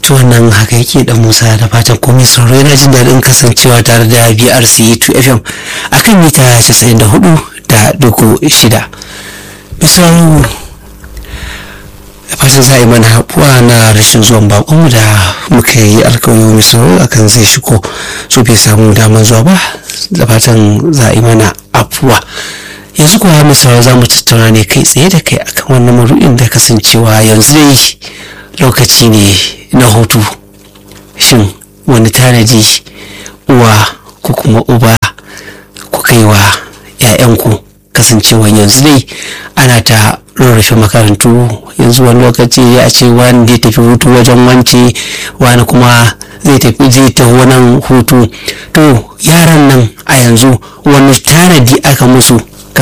to nan haka yake da musa da fatan komai sauro yana jin daɗin kasancewa tare da brc 2 fm akan mita 94 da dugu shida misalin da fatan za a yi mana haɓuwa na rashin zuwan bakonmu da muka yi alkawari misalo akan zai shigo so bai samu damar zuwa ba da fatan za a yi mana afuwa yanzu kuwa misalo za mu tattauna ne kai tsaye da kai akan wannan maru'in da kasancewa yanzu dai lokaci ne na hutu shin wani tanadi uwa ko kuma uba ku kai wa 'ya'yanku kasancewa yanzu dai ana ta rarrafe makarantu yanzu wani lokaci ya ce wani zai tafi hutu wajen wance wani kuma zai tafi zai tafi nan hutu to yaran nan a yanzu wani tanadi aka musu